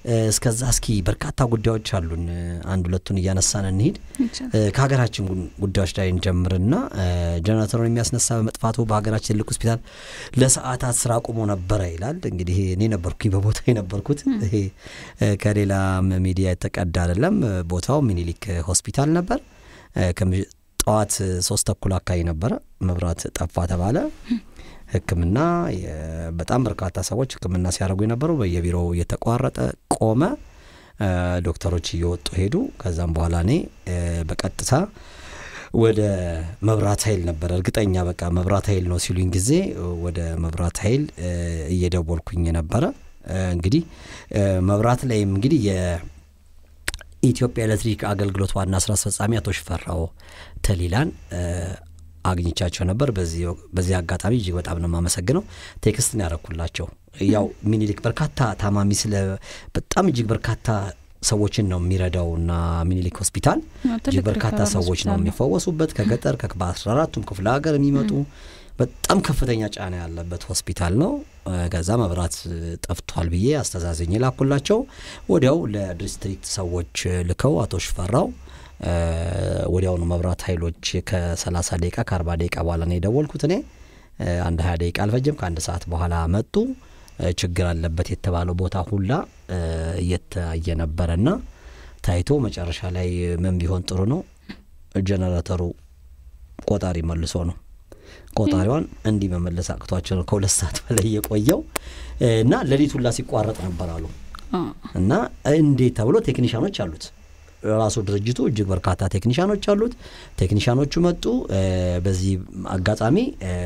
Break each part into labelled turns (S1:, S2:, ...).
S1: እስከዛ እስኪ በርካታ ጉዳዮች አሉን። አንድ ሁለቱን እያነሳን እንሂድ። ከሀገራችን ጉዳዮች ላይ እንጀምርና ጀነሬተሩን የሚያስነሳ በመጥፋቱ በሀገራችን ትልቅ ሆስፒታል ለሰዓታት ስራ ቆሞ ነበረ ይላል። እንግዲህ እኔ ነበርኩኝ በቦታ የነበርኩት። ይሄ ከሌላ ሚዲያ የተቀዳ አይደለም። ቦታው ሚኒሊክ ሆስፒታል ነበር። ጠዋት ሶስት ተኩል አካባቢ ነበረ መብራት ጠፋ ተባለ። ሕክምና በጣም በርካታ ሰዎች ሕክምና ሲያደርጉ የነበሩ በየቢሮው እየተቋረጠ ቆመ። ዶክተሮች እየወጡ ሄዱ። ከዛም በኋላ እኔ በቀጥታ ወደ መብራት ኃይል ነበረ እርግጠኛ በቃ መብራት ኃይል ነው ሲሉኝ ጊዜ ወደ መብራት ኃይል እየደወልኩኝ ነበረ። እንግዲህ መብራት ላይም እንግዲህ የኢትዮጵያ ኤሌክትሪክ አገልግሎት ዋና ስራ አስፈጻሚ አቶ ሽፈራው ተሊላን አግኝቻቸው ነበር። በዚህ አጋጣሚ እጅግ በጣም ነው የማመሰግነው። ቴክስትን ያረኩላቸው ያው ሚኒሊክ በርካታ ታማሚ ስለ በጣም እጅግ በርካታ ሰዎችን ነው የሚረዳው እና ሚኒሊክ ሆስፒታል እጅግ በርካታ ሰዎች ነው የሚፈወሱበት ከገጠር በአስራ አራቱም ክፍለ ሀገር የሚመጡ በጣም ከፍተኛ ጫና ያለበት ሆስፒታል ነው። ከዛ መብራት ጠፍቷል ብዬ አስተዛዘኝ ላኩላቸው። ወዲያው ለዲስትሪክት ሰዎች ልከው አቶ ሽፈራው ወዲያውኑ መብራት ኃይሎች ከ30 ደቂቃ ከ40 ደቂቃ በኋላ ነው የደወልኩት እኔ አንድ 20 ደቂቃ አልፈጀም። ከአንድ ሰዓት በኋላ መጡ። ችግር አለበት የተባለው ቦታ ሁላ እየታየ ነበረና ታይቶ መጨረሻ ላይ ምን ቢሆን ጥሩ ነው ጀነሬተሩ ቆጣሪ መልሶ ነው ቆጣሪዋን እንዲህ መመለስ አቅቷቸው ነው ከሁለት ሰዓት በላይ የቆየው እና ሌሊት ሁላ ሲቋረጥ ነበር አሉ እና እንዴት ተብሎ ቴክኒሻኖች አሉት ራሱ ድርጅቱ እጅግ በርካታ ቴክኒሻኖች አሉት። ቴክኒሻኖቹ መጡ። በዚህ አጋጣሚ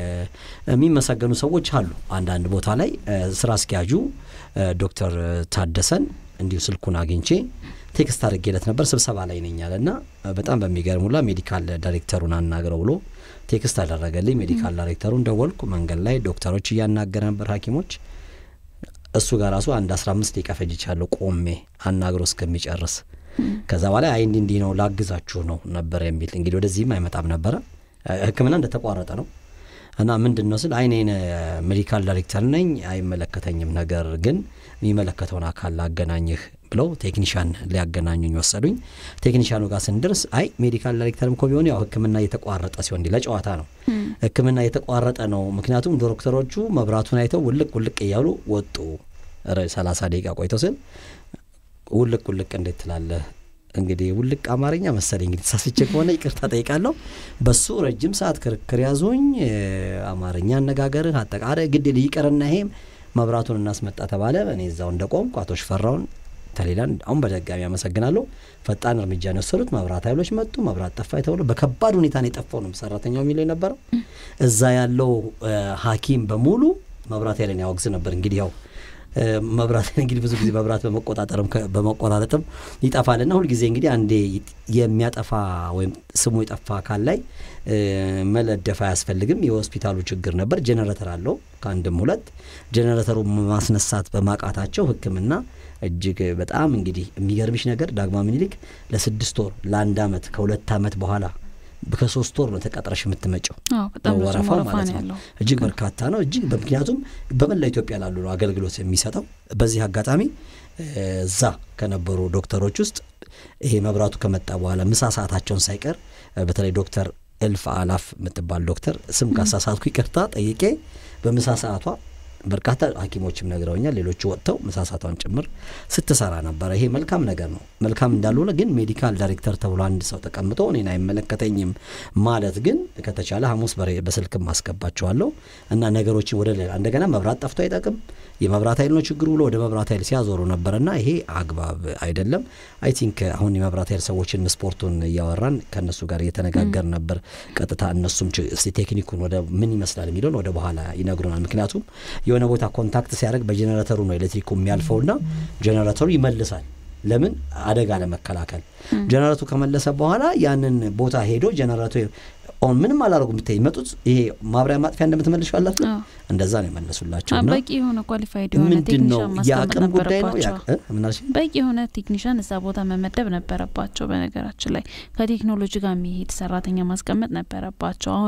S1: የሚመሰገኑ ሰዎች አሉ። አንዳንድ ቦታ ላይ ስራ አስኪያጁ ዶክተር ታደሰን እንዲሁ ስልኩን አግኝቼ ቴክስት አድርጌለት ነበር። ስብሰባ ላይ ነኝ አለ እና በጣም በሚገርም ሁላ ሜዲካል ዳይሬክተሩን አናግረው ብሎ ቴክስት አደረገልኝ። ሜዲካል ዳይሬክተሩን ደወልኩ። መንገድ ላይ ዶክተሮች እያናገረ ነበር፣ ሐኪሞች እሱ ጋር ራሱ አንድ አስራ አምስት ደቂቃ ፈጅቻለሁ ቆሜ አናግሮ እስከሚጨርስ ከዛ በኋላ አይ እንዲህ እንዲህ ነው ላግዛችሁ ነው ነበር የሚል እንግዲህ ወደዚህም አይመጣም ነበረ። ሕክምና እንደተቋረጠ ነው እና ምንድን ነው ስል አይኔን ሜዲካል ዳይሬክተር ነኝ አይመለከተኝም፣ ነገር ግን የሚመለከተውን አካል ላገናኝህ ብለው ቴክኒሻን ሊያገናኙኝ ወሰዱኝ። ቴክኒሻኑ ጋር ስንደርስ አይ ሜዲካል ዳይሬክተርም እኮ ቢሆን ያው ሕክምና እየተቋረጠ ሲሆን እንዲህ ለጨዋታ ነው ሕክምና እየተቋረጠ ነው። ምክንያቱም ዶክተሮቹ መብራቱን አይተው ውልቅ ውልቅ እያሉ ወጡ። ሰላሳ ደቂቃ ቆይተው ስል ውልቅ ውልቅ እንዴት ትላለህ? እንግዲህ ውልቅ አማርኛ መሰለኝ እንግዲህ ተሳስቼ ከሆነ ይቅርታ ጠይቃለሁ። በሱ ረጅም ሰዓት ክርክር ያዙኝ። አማርኛ አነጋገርህ አጠቃላይ ግድ ይቅርና ይሄም መብራቱን እናስመጣ ተባለ። እኔ እዛው እንደቆምኩ አቶ ሽፈራውን ተሌላን አሁን በደጋሚ አመሰግናለሁ። ፈጣን እርምጃ ነው የወሰዱት። መብራት ኃይሎች መጡ። መብራት ጠፋ የተብሎ በከባድ ሁኔታ ነው የጠፋው ነው ሰራተኛው የሚለው የነበረው። እዛ ያለው ሐኪም በሙሉ መብራት ኃይልን ያወግዝ ነበር። እንግዲህ ያው መብራት እንግዲህ ብዙ ጊዜ መብራት በመቆጣጠርም በመቆራረጥም ይጠፋልና ሁልጊዜ እንግዲህ አንዴ የሚያጠፋ ወይም ስሙ የጠፋ አካል ላይ መለደፍ አያስፈልግም። የሆስፒታሉ ችግር ነበር። ጄኔሬተር አለው ከአንድም ሁለት ጄኔሬተሩ ማስነሳት በማቃታቸው ሕክምና እጅግ በጣም እንግዲህ የሚገርምሽ ነገር ዳግማዊ ምኒልክ ለስድስት ወር ለአንድ አመት ከሁለት አመት በኋላ ከሶስት ወር ነው ተቀጥረሽ የምትመጪው። ወረፋው ማለት ነው እጅግ በርካታ ነው። እጅግ ምክንያቱም በመላ ኢትዮጵያ ላሉ ነው አገልግሎት የሚሰጠው። በዚህ አጋጣሚ እዛ ከነበሩ ዶክተሮች ውስጥ ይሄ መብራቱ ከመጣ በኋላ ምሳ ሰዓታቸውን ሳይቀር በተለይ ዶክተር እልፍ አላፍ የምትባል ዶክተር ስም ካሳሳትኩ ይቅርታ ጠይቄ በምሳ ሰዓቷ በርካታ ሐኪሞችም ነግረውኛል። ሌሎቹ ወጥተው ምሳሳቷን ጭምር ስትሰራ ነበረ። ይሄ መልካም ነገር ነው። መልካም እንዳልሆነ ግን ሜዲካል ዳይሬክተር ተብሎ አንድ ሰው ተቀምጦ እኔን አይመለከተኝም ማለት ግን ከተቻለ ሐሙስ በስልክም አስገባቸዋለሁ እና ነገሮችን ወደ ሌላ እንደገና መብራት ጠፍቶ አይጠቅም የመብራት ኃይል ነው ችግሩ ብሎ ወደ መብራት ኃይል ሲያዞሩ ነበርና ይሄ አግባብ አይደለም። አይ ቲንክ አሁን የመብራት ኃይል ሰዎችን ስፖርቱን እያወራን ከእነሱ ጋር እየተነጋገር ነበር። ቀጥታ እነሱም ቴክኒኩን ወደ ምን ይመስላል የሚለውን ወደ በኋላ ይነግሩናል። ምክንያቱም የሆነ ቦታ ኮንታክት ሲያደርግ በጀኔሬተሩ ነው ኤሌክትሪኩ የሚያልፈውና ጀኔሬተሩ ይመልሳል። ለምን አደጋ ለመከላከል ጀነሬቱ ከመለሰ በኋላ ያንን ቦታ ሄዶ ጀነሬቱ ኦን ምንም አላደረጉም ብታይ ይመጡት ይሄ ማብሪያ ማጥፊያ እንደምትመልሽ አላት እንደዛ ነው የመለሱላቸው። እና
S2: በቂ የሆነ ኳሊፋይድ የሆነ
S1: ምንድን ነው
S2: ቴክኒሻን
S1: የአቅም
S2: ማስቀመጥ
S1: ጉዳይ ነው
S2: ነበረባቸው።
S1: ምናልሽ
S2: በቂ የሆነ ቴክኒሻን እዛ ቦታ መመደብ ነበረባቸው። በነገራችን ላይ ከቴክኖሎጂ ጋር የሚሄድ ሰራተኛ ማስቀመጥ ነበረባቸው። አሁን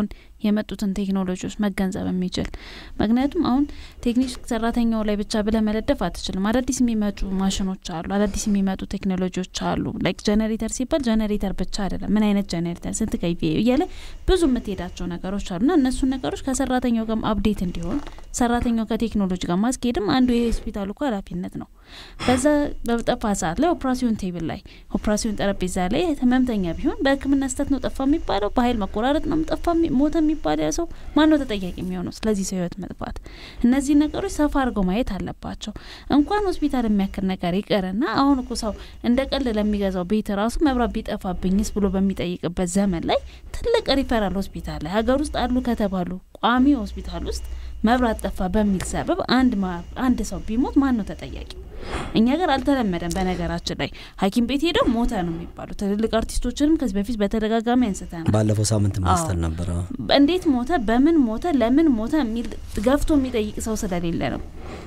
S2: የመጡትን ቴክኖሎጂዎች መገንዘብ የሚችል ምክንያቱም አሁን ቴክኒክ ሰራተኛው ላይ ብቻ ብለ መለደፍ አትችልም። አዳዲስ የሚመጡ ማሽኖች አሉ፣ አዳዲስ የሚመጡ ቴክኖሎጂዎች አሉ። ላይክ ጀኔሬተር ሲባል ጀኔሬተር ብቻ አይደለም። ምን አይነት ጀኔሬተር፣ ስንት ከይቪ እያለ ብዙ የምትሄዳቸው ነገሮች አሉ እና እነሱን ነገሮች ከሰራተኛው ጋር አፕዴት እንዲሆን ሰራተኛው ከቴክኖሎጂ ጋር ማስኬድም አንዱ የሆስፒታሉ እኮ ኃላፊነት ነው። በዛ በጠፋ ሰዓት ላይ ኦፕራሲዮን ቴብል ላይ ኦፕራሲዮን ጠረጴዛ ላይ ህመምተኛ ቢሆን በሕክምና ስህተት ነው ጠፋ የሚባለው፣ በኃይል መቆራረጥ ነው ጠፋ ሞተ የሚባል ያ ሰው ማን ነው ተጠያቂ የሚሆነው? ስለዚህ ሰው ህይወት መጥፋት። እነዚህ ነገሮች ሰፋ አድርገው ማየት አለባቸው። እንኳን ሆስፒታል የሚያክል ነገር ይቅርና አሁን እኮ ሰው እንደ ቀል ለሚገዛው ቤት ራሱ መብራት ቢጠፋብኝስ ብሎ በሚጠይቅበት ዘመን ላይ ትልቅ ሪፈራል ሆስፒታል ላይ ሀገር ውስጥ አሉ ከተባሉ ቋሚ ሆስፒታል ውስጥ መብራት ጠፋ በሚል ሰበብ አንድ አንድ ሰው ቢሞት ማን ነው ተጠያቂ? እኛ ጋር አልተለመደም። በነገራችን ላይ ሐኪም ቤት ሄደው ሞተ ነው የሚባሉ ትልልቅ አርቲስቶችንም ከዚህ በፊት በተደጋጋሚ አንስተናል።
S1: ባለፈው ሳምንት ማስተር ነበረ።
S2: እንዴት ሞተ፣ በምን ሞተ፣ ለምን ሞተ የሚል ገፍቶ የሚጠይቅ ሰው ስለሌለ ነው።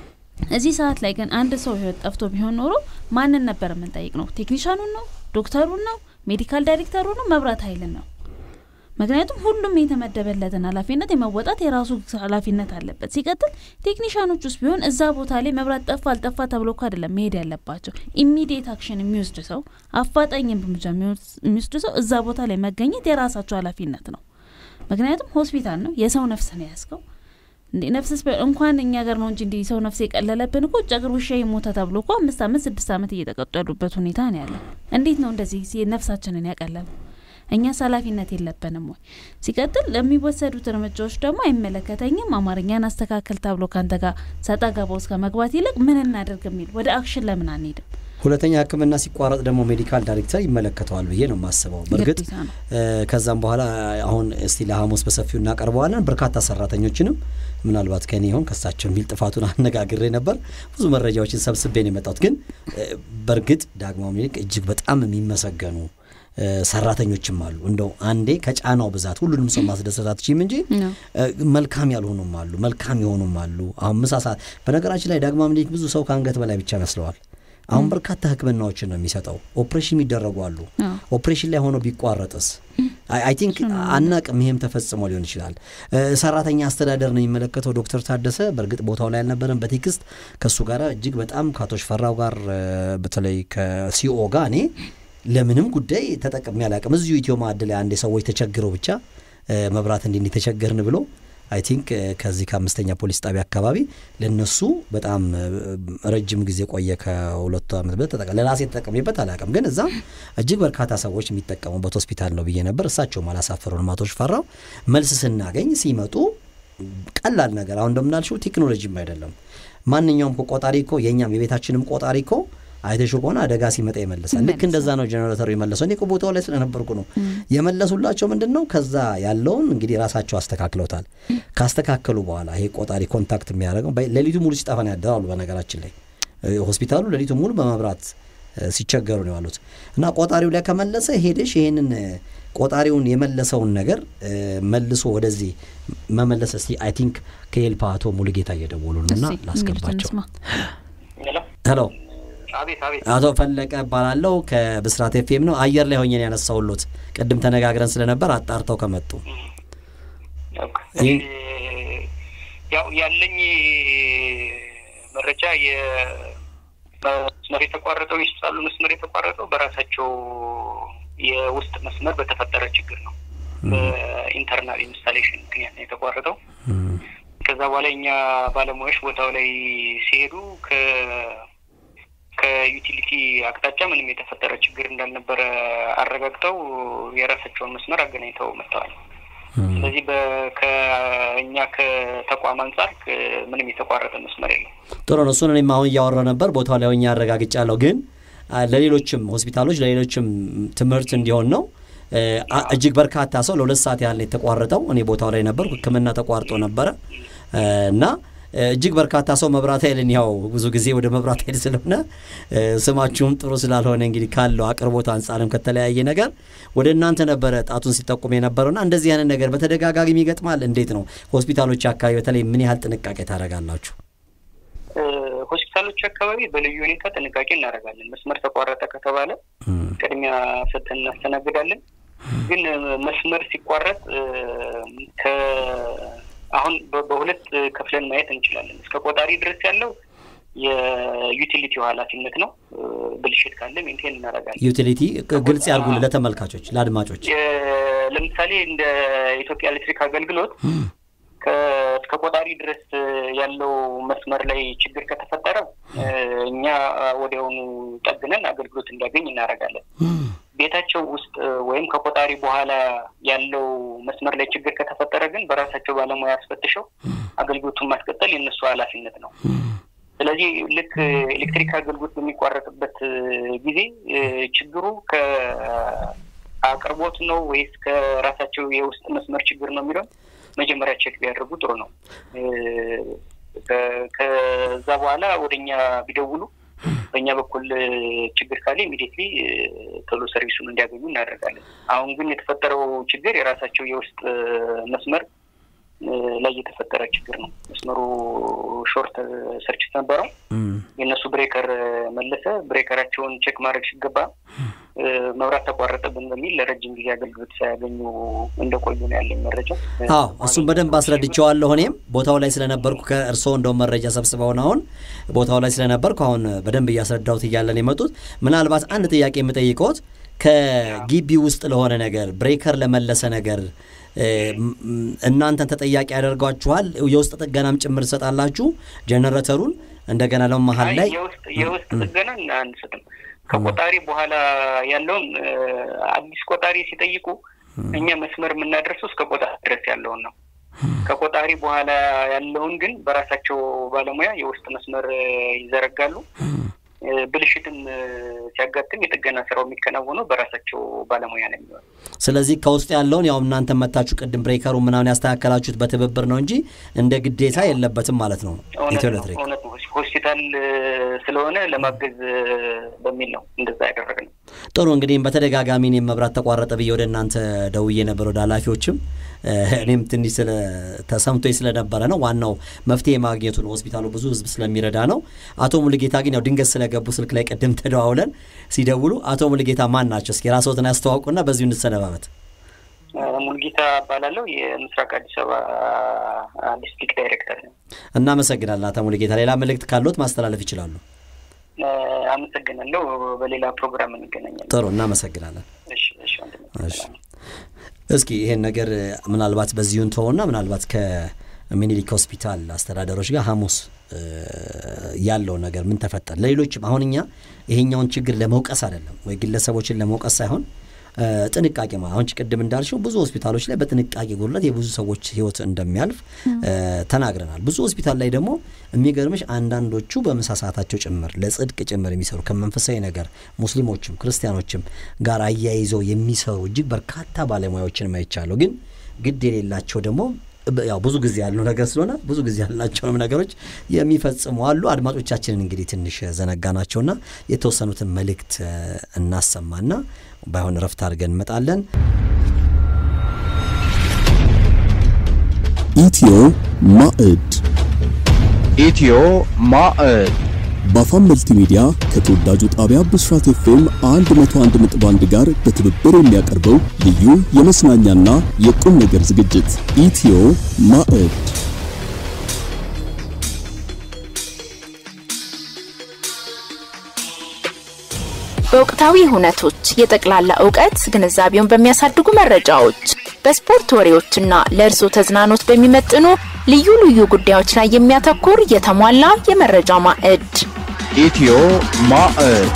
S2: እዚህ ሰዓት ላይ ግን አንድ ሰው ህይወት ጠፍቶ ቢሆን ኖሮ ማንን ነበር የምንጠይቅ ነው? ቴክኒሻኑን ነው? ዶክተሩን ነው? ሜዲካል ዳይሬክተሩ ነው? መብራት ኃይልን ነው? ምክንያቱም ሁሉም የተመደበለትን ኃላፊነት የመወጣት የራሱ ኃላፊነት አለበት። ሲቀጥል ቴክኒሻኖች ውስጥ ቢሆን እዛ ቦታ ላይ መብራት ጠፋ አልጠፋ ተብሎ እኮ አይደለም መሄድ ያለባቸው። ኢሚዲየት አክሽን የሚወስድ ሰው፣ አፋጣኝ እርምጃ የሚወስድ ሰው እዛ ቦታ ላይ መገኘት የራሳቸው ኃላፊነት ነው። ምክንያቱም ሆስፒታል ነው፣ የሰው ነፍስ ነው ያስከው እንዴ ነፍስስ እንኳን እኛ ገር ነው እንጂ እንዲ ሰው ነፍስ የቀለለብን እኮ ውጭ አገር ውሻ የሞተ ተብሎ እኮ አምስት አመት ስድስት አመት እየተቀጡ ያሉበት ሁኔታ ነው ያለ። እንዴት ነው እንደዚህ ነፍሳችንን ያቀለሉ? እኛስ ኃላፊነት የለብንም ወይ? ሲቀጥል ለሚወሰዱት እርምጃዎች ደግሞ አይመለከተኝም፣ አማርኛን አስተካከል ተብሎ ከአንተ ጋር ሰጣ ገባ ውስጥ ከመግባት ይልቅ ምን እናደርግ የሚል ወደ አክሽን ለምን አንሄድም?
S1: ሁለተኛ ሕክምና ሲቋረጥ ደግሞ ሜዲካል ዳይሬክተር ይመለከተዋል ብዬ ነው የማስበው። በእርግጥ ከዛም በኋላ አሁን እስቲ ለሐሙስ በሰፊው እናቀርበዋለን። በርካታ ሰራተኞችንም ምናልባት ከኔ ይሆን ከሳቸው የሚል ጥፋቱን አነጋግሬ ነበር። ብዙ መረጃዎችን ሰብስቤ ነው የመጣሁት። ግን በእርግጥ ዳግማዊ ምኒልክ እጅግ በጣም የሚመሰገኑ ሰራተኞችም አሉ። እንደው አንዴ ከጫናው ብዛት ሁሉንም ሰው ማስደሰት አትችይም እንጂ መልካም ያልሆኑም አሉ፣ መልካም የሆኑም አሉ። አሁን ምሳ ሰዓት በነገራችን ላይ ዳግማዊ ምኒልክ ብዙ ሰው ከአንገት በላይ ብቻ መስለዋል። አሁን በርካታ ህክምናዎችን ነው የሚሰጠው። ኦፕሬሽን የሚደረጉ አሉ። ኦፕሬሽን ላይ ሆኖ ቢቋረጥስ? አይ ቲንክ አናቅም። ይሄም ተፈጽሞ ሊሆን ይችላል። ሰራተኛ አስተዳደር ነው የሚመለከተው ዶክተር ታደሰ በእርግጥ ቦታው ላይ አልነበረም። በቴክስት ከእሱ ጋር እጅግ በጣም ከአቶ ሽፈራው ጋር በተለይ ከሲኦ ጋር እኔ ለምንም ጉዳይ ተጠቅሜ አላውቅም። እዚሁ ኢትዮ ማዕድ ላይ አንድ ሰዎች ተቸግረው ብቻ መብራት እንዲህ ተቸገርን ብሎ አይ ቲንክ ከዚህ ከአምስተኛ ፖሊስ ጣቢያ አካባቢ ለነሱ በጣም ረጅም ጊዜ ቆየ። ከሁለቱ ዓመት በ ተጠቀ ለራሴ ተጠቀሜበት አላውቅም፣ ግን እዛ እጅግ በርካታ ሰዎች የሚጠቀሙበት ሆስፒታል ነው ብዬ ነበር። እሳቸውም አላሳፈሩንም። አቶ ሽፈራው መልስ ስናገኝ ሲመጡ ቀላል ነገር አሁን እንደምናልሽው ቴክኖሎጂም አይደለም ማንኛውም ቆጣሪ እኮ የእኛም የቤታችንም ቆጣሪ እኮ አይተሽው ከሆነ አደጋ ሲመጣ ይመልሳል። ልክ እንደዛ ነው ጀኔሬተሩ የመለሰው። እኔ ቦታው ላይ ስለነበርኩ ነው የመለሱላቸው። ምንድን ነው ከዛ ያለውን እንግዲህ ራሳቸው አስተካክለውታል። ካስተካከሉ በኋላ ይሄ ቆጣሪ ኮንታክት የሚያደርገው ሌሊቱ ሙሉ ሲጠፋ ነው ያደራሉ። በነገራችን ላይ ሆስፒታሉ ሌሊቱ ሙሉ በመብራት ሲቸገሩ ነው ያሉት እና ቆጣሪው ላይ ከመለሰ ሄደሽ ይሄንን ቆጣሪውን የመለሰውን ነገር መልሶ ወደዚህ መመለስ እስቲ አይ ቲንክ ከኤልፓ አቶ ሙሉጌታ እየደወሉ ነው እና ላስገባቸው። ሄሎ አቶ ፈለቀ እባላለሁ ከብስራት ኤፍኤም ነው። አየር ላይ ሆኜን ያነሳውሎት ቅድም ተነጋግረን ስለነበር አጣርተው ከመጡ
S3: ያው ያለኝ መረጃ የመስመር የተቋረጠው ይስጣሉ መስመር የተቋረጠው በራሳቸው የውስጥ መስመር በተፈጠረ ችግር ነው። በኢንተርናል ኢንስታሌሽን ምክንያት ነው የተቋረጠው። ከዛ በኋላ እኛ ባለሙያዎች ቦታው ላይ ሲሄዱ ከዩቲሊቲ አቅጣጫ ምንም የተፈጠረ ችግር እንዳልነበረ አረጋግጠው የራሳቸውን መስመር አገናኝተው መጥተዋል። ስለዚህ ከእኛ ከተቋም አንጻር ምንም የተቋረጠ መስመር የለም።
S1: ጥሩ ነው። እሱን እኔም አሁን እያወራ ነበር ቦታው ላይ ሆኜ አረጋግጫለሁ። ግን ለሌሎችም ሆስፒታሎች ለሌሎችም ትምህርት እንዲሆን ነው። እጅግ በርካታ ሰው ለሁለት ሰዓት ያህል የተቋረጠው እኔ ቦታው ላይ ነበርኩ። ሕክምና ተቋርጦ ነበረ እና እጅግ በርካታ ሰው መብራት ኃይልን ያው ብዙ ጊዜ ወደ መብራት ኃይል ስለሆነ ስማችሁም ጥሩ ስላልሆነ እንግዲህ ካለው አቅርቦት አንጻርም ከተለያየ ነገር ወደ እናንተ ነበረ ጣቱን ሲጠቁም የነበረውና እንደዚህ አይነት ነገር በተደጋጋሚ ይገጥማል። እንዴት ነው ሆስፒታሎች አካባቢ በተለይ ምን ያህል ጥንቃቄ ታደርጋላችሁ?
S3: ሆስፒታሎች አካባቢ በልዩ ሁኔታ ጥንቃቄ እናደርጋለን። መስመር ተቋረጠ ከተባለ ቅድሚያ ሰጥተን እናስተናግዳለን። ግን መስመር ሲቋረጥ አሁን በሁለት ከፍለን ማየት እንችላለን። እስከ ቆጣሪ ድረስ ያለው የዩቲሊቲው ኃላፊነት ነው። ብልሽት ካለ ሜንቴን እናደርጋለን።
S1: ዩቲሊቲ ግልጽ ያርጉን ለተመልካቾች ለአድማጮች።
S3: ለምሳሌ እንደ ኢትዮጵያ ኤሌክትሪክ አገልግሎት እስከ ቆጣሪ ድረስ ያለው መስመር ላይ ችግር ከተፈጠረ እኛ ወዲያውኑ ጠግነን አገልግሎት እንዲያገኝ እናደርጋለን። ቤታቸው ውስጥ ወይም ከቆጣሪ በኋላ ያለው መስመር ላይ ችግር ከተፈጠረ ግን በራሳቸው ባለሙያ አስፈትሸው አገልግሎቱን ማስቀጠል የእነሱ ኃላፊነት ነው። ስለዚህ ልክ ኤሌክትሪክ አገልግሎት በሚቋረጥበት ጊዜ ችግሩ ከአቅርቦት ነው ወይስ ከራሳቸው የውስጥ መስመር ችግር ነው የሚለው መጀመሪያ ቼክ ቢያደርጉ ጥሩ ነው። ከዛ በኋላ ወደ እኛ ቢደውሉ በእኛ በኩል ችግር ካለ ኢሚዲየትሊ ቶሎ ሰርቪሱን እንዲያገኙ እናደርጋለን። አሁን ግን የተፈጠረው ችግር የራሳቸው የውስጥ መስመር ላይ የተፈጠረ ችግር ነው። መስመሩ ሾርት ሰርችት ነበረው። የእነሱ ብሬከር መለሰ። ብሬከራቸውን ቼክ ማድረግ ሲገባ መብራት ተቋረጠብን በሚል ለረጅም ጊዜ አገልግሎት ሳያገኙ እንደቆዩ ነው ያለኝ መረጃ።
S1: አዎ እሱም በደንብ አስረድቼዋለሁ። እኔም ቦታው ላይ ስለነበርኩ ከእርስዎ እንደውም መረጃ ሰብስበውን አሁን ቦታው ላይ ስለነበርኩ አሁን በደንብ እያስረዳሁት እያለን የመጡት ምናልባት አንድ ጥያቄ የምጠይቀዎት ከግቢ ውስጥ ለሆነ ነገር ብሬከር ለመለሰ ነገር እናንተን ተጠያቂ ያደርጓችኋል? የውስጥ ጥገናም ጭምር ትሰጣላችሁ? ጀነሬተሩን እንደገና ለው መሀል ላይ
S3: የውስጥ ጥገና አንሰጥም። ከቆጣሪ በኋላ ያለውን አዲስ ቆጣሪ ሲጠይቁ እኛ መስመር የምናደርሰው እስከ ቆጣሪ ድረስ ያለውን ነው። ከቆጣሪ በኋላ ያለውን ግን በራሳቸው ባለሙያ የውስጥ መስመር ይዘረጋሉ። ብልሽትም ሲያጋጥም የጥገና ስራው የሚከናወነው በራሳቸው ባለሙያ ነው የሚሆነው።
S1: ስለዚህ ከውስጥ ያለውን ያው እናንተ መታችሁ ቅድም ብሬከሩ ምናምን ያስተካከላችሁት በትብብር ነው እንጂ እንደ ግዴታ የለበትም ማለት ነው። ኢትዮ ኤሌክትሪክ
S3: እውነት ነው። ሆስፒታል ስለሆነ ለማገዝ በሚል ነው እንደዛ ያደረግነው።
S1: ጥሩ እንግዲህ በተደጋጋሚ እኔም መብራት ተቋረጠ ብዬ ወደ እናንተ ደውዬ ነበር ወደ ኃላፊዎችም እኔም ትንሽ ስለ ተሰምቶኝ ስለነበረ ነው። ዋናው መፍትሄ ማግኘቱ ነው። ሆስፒታሉ ብዙ ህዝብ ስለሚረዳ ነው። አቶ ሙሉጌታ ግን ያው ድንገት ስለገቡ ስልክ ላይ ቅድም ተደዋውለን ሲደውሉ አቶ ሙሉጌታ ማን ናቸው? እስኪ ራስዎትን ያስተዋውቁና በዚሁ እንሰነባበት።
S3: ሙሉጌታ እባላለሁ። የምስራቅ አዲስ አበባ ዲስትሪክት ዳይሬክተር ነው።
S1: እናመሰግናለን አቶ ሙሉጌታ። ሌላ መልእክት ካለዎት ማስተላለፍ ይችላሉ።
S3: አመሰግናለሁ። በሌላ ፕሮግራም እንገናኛለን።
S1: ጥሩ፣ እናመሰግናለን።
S3: እሺ፣ እሺ፣
S1: እሺ። እስኪ ይሄን ነገር ምናልባት በዚሁን ተሆና ምናልባት ከሚኒሊክ ሆስፒታል አስተዳደሮች ጋር ሐሙስ ያለው ነገር ምን ተፈጠረ? ለሌሎችም አሁን እኛ ይሄኛውን ችግር ለመውቀስ አይደለም ወይ ግለሰቦችን ለመውቀስ ሳይሆን ጥንቃቄ አሁን ቅድም እንዳልሽው ብዙ ሆስፒታሎች ላይ በጥንቃቄ ጉድለት የብዙ ሰዎች ሕይወት እንደሚያልፍ ተናግረናል። ብዙ ሆስፒታል ላይ ደግሞ የሚገርምሽ አንዳንዶቹ በምሳ ሰዓታቸው ጭምር ለጽድቅ ጭምር የሚሰሩ ከመንፈሳዊ ነገር ሙስሊሞችም ክርስቲያኖችም ጋር አያይዘው የሚሰሩ እጅግ በርካታ ባለሙያዎችን ማይቻለሁ። ግን ግድ የሌላቸው ደግሞ ያው ብዙ ጊዜ ያለው ነገር ስለሆነ ብዙ ጊዜ ያላቸውንም ነገሮች የሚፈጽሙ አሉ። አድማጮቻችንን እንግዲህ ትንሽ ዘነጋ ናቸውና የተወሰኑትን መልእክት እናሰማና ባይሆን እረፍት አድርገን እንመጣለን።
S4: ኢትዮ ማዕድ
S5: ኢትዮ ማዕድ
S4: በአፋን መልቲ ሚዲያ ከተወዳጁ ጣቢያ ብስራት ኤፍኤም 101.1 ጋር በትብብር የሚያቀርበው ልዩ የመዝናኛና የቁም ነገር ዝግጅት ኢትዮ ማዕድ
S6: በወቅታዊ ሁነቶች የጠቅላላ እውቀት ግንዛቤውን በሚያሳድጉ መረጃዎች በስፖርት ወሬዎችና ለእርሶ ተዝናኖት በሚመጥኑ ልዩ ልዩ ጉዳዮች ላይ የሚያተኩር የተሟላ የመረጃ ማዕድ
S5: ኢትዮ ማዕድ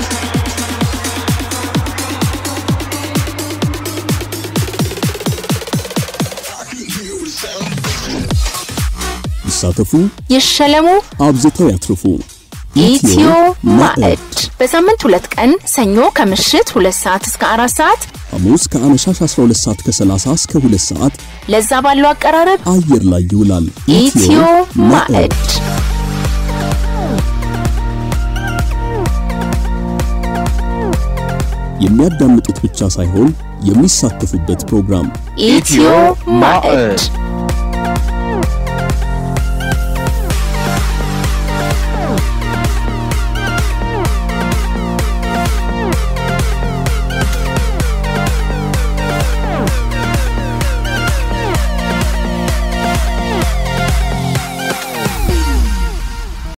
S4: ይሳተፉ፣
S6: ይሸለሙ፣
S4: አብዝተው ያትርፉ።
S6: ኢትዮ ማዕድ በሳምንት ሁለት ቀን ሰኞ ከምሽት ሁለት ሰዓት እስከ አራት ሰዓት
S4: ሐሙስ ከአመሻሽ 12 ሰዓት ከ30 እስከ 2 ሰዓት
S6: ለዛ ባለው አቀራረብ
S4: አየር ላይ ይውላል።
S6: ኢትዮ ማዕድ
S4: የሚያዳምጡት ብቻ ሳይሆን የሚሳተፉበት ፕሮግራም
S6: ኢትዮ ማዕድ